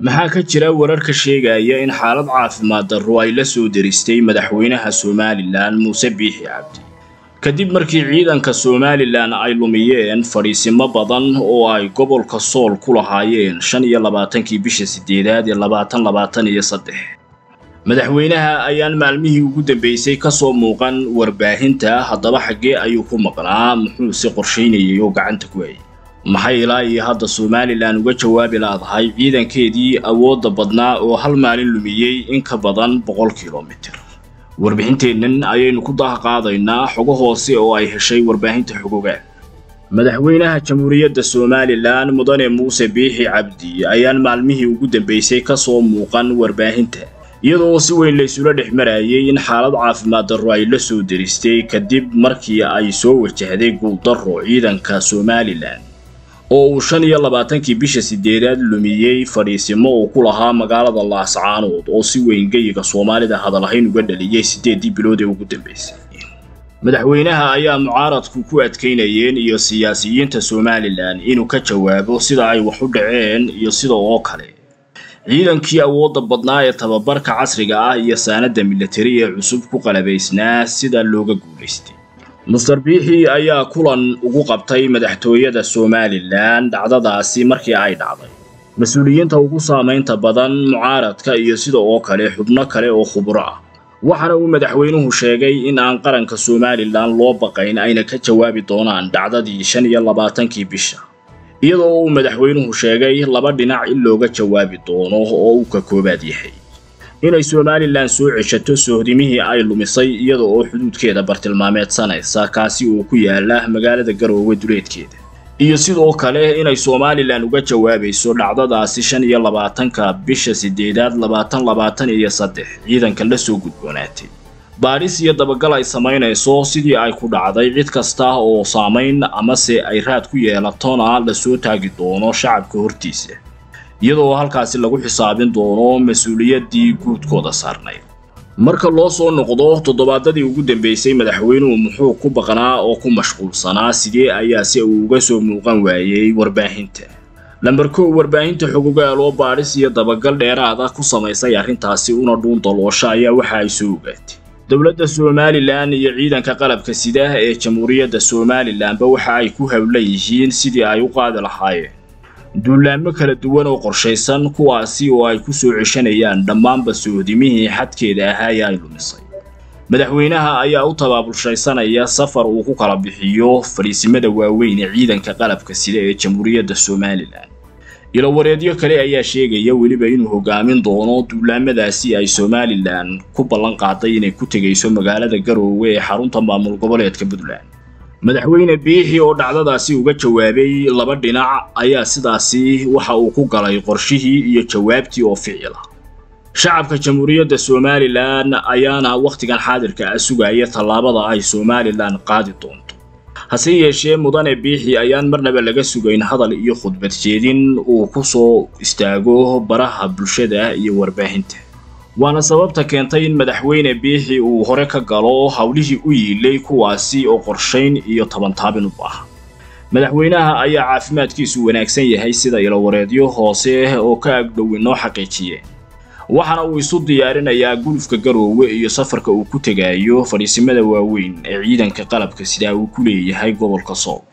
maxaa ka jira wararka sheegaya in xaalad caafimaad darro ay la soo deristay madaxweynaha somalilan muuse biixi cabdi kadib markii ciidanka somalilan ay lumiyeen fadhiisimo badan oo ay gobolka sool ku lahaayeen shan iyo labaatankii bisha sideedaad ee labaatan labaatan iyo saddex madaxweynaha ayaan maalmihii ugu dambeysay ka soo muuqan warbaahinta haddaba xaggee ayuu ku maqnaa muxuuse qorshaynayay oo gacanta ku hayay maxay ilaa iyo hadda somalilan uga jawaabi laadahay ciidankeedii awoodda badnaa oo hal maalin lumiyey in ka badan boqol kilomitir warbixinteennan ayaynu ku daha qaadaynaa xogo hoose oo ay heshay warbaahinta xogogaal madaxweynaha jamhuuriyadda somalilan mudane muuse biixi cabdi ayaan maalmihii ugu dambeysay ka soo muuqan warbaahinta iyadoo si weyn laysula dhex marayay in xaalad caafimaad darro ay la soo deristay kadib markii ay soo wajahday guuldarro ciidanka somalilan oo uu shan iyo labaatankii bisha sideedaad lumiyey fadhiisimo uu ku lahaa magaalada laascaanood oo si weyn geyiga soomaalida hadalahayn uga dhaliyey siddeeddii bilood ee ugu dambeysay madaxweynaha ayaa mucaaradku ku adkaynayeen iyo siyaasiyiinta somalilan inuu ka jawaabo sida ay wax u dhaceen iyo sida oo kale ciidankii awoodda badnaa ee tababarka casriga ah iyo saanadda militari ee cusub ku qalabaysnaa sida looga guulaystay master biixi ayaa kulan ugu qabtay madaxtooyada somalilan dhacdadaasi markii ay dhacday mas-uuliyiinta ugu saamaynta badan mucaaradka iyo sida oo kale xubno kale oo khubro ah waxaana uu madaxweynuhu sheegay in aan qaranka somalilan loo baqayn ayna ka jawaabi doonaan dhacdadii shan iyo labaatankii bisha iyadoo uu madaxweynuhu sheegay laba dhinac in looga jawaabi doono oo uu ka koobaad yahay inay somalilan soo ceshato sohdimihii ay lumisay iyada oo xuduudkeeda bartilmaameedsanaysa kaasi oo ku yaala magaalada garoowe duleedkeeda iyo sidoo kale inay somalilan uga jawaabayso dhacdadaasi shan iyo labaatanka bisha sideedaad labaatan labaatan iyo saddex ciidanka la soo gudboonaatay baadhis iyo dabagal ay samaynayso sidii ay ku dhacday cid kasta oo saamayn amase ay raad ku yeelatona lasoo taagi doono shacabka hortiisa iyadoo halkaasi lagu xisaabin doono mas-uuliyaddii guudkooda saarnayd marka loo soo noqdo toddobaadadii ugu dambeysay madaxweynuhu muxuu ku baqnaa oo ku mashquulsanaa sidee ayaa si uu uga soo muuqan waayey warbaahinta lamber kow warbaahinta xogogaal oo baadhis iyo dabagal dheeraada ku samaysay arrintaasi una dhuun daloosha ayaa waxa ay soo ogaatay dowladda somalilan iyo ciidanka qalabka sida ee jamhuuriyadda somalilanba waxa ay ku hawlan yihiin sidii ay u qaadi lahaayeen duulaamo kala duwan oo qorshaysan kuwaasi oo ay ku soo ceshanayaan dhammaanba sohdimihii xadkeeda ahaa ee ay lumisay madaxweynaha ayaa u tabaabulshaysanaya safar uu ku kala bixiyo fadhiisimada waaweyn ee ciidanka qalabka sida ee jamhuuriyadda somalilan ilowareedyo kale ayaa sheegaya weliba inuu hogaamin doono duulaamadaasi ay somalilan ku ballan qaaday inay ku tegayso magaalada garoowe ee xarunta maamul goboleedka puntland madaxweyne biixi oo dhacdadaasi uga jawaabay laba dhinac ayaa sidaasi waxa uu ku galay qorshihii iyo jawaabtii oo ficila shacabka jamhuuriyadda somalilan ayaana wakhtigan xaadirka ah sugaya tallaabada ay somalilan qaadi doonto hase yeeshee mudane biixi ayaan marnaba laga sugayn hadal iyo khudbad jeedin uu ku soo istaago baraha bulshada iyo warbaahinta waana sababta keentay in madaxweyne biixi uu hore ka galo howlihii u yiilay kuwaasi oo qorshayn iyo tabantaabin u baaha madaxweynaha ayaa caafimaadkiisu wanaagsan yahay sida ilowareedyo hoose oo ka agdhow inoo xaqiijiyeen waxaana uu isu diyaarinayaa gulufka garoowe iyo safarka uu ku tegayo fadhiisimada waaweyn ee ciidanka qalabka sidaa uu ku leeyahay gobolka sool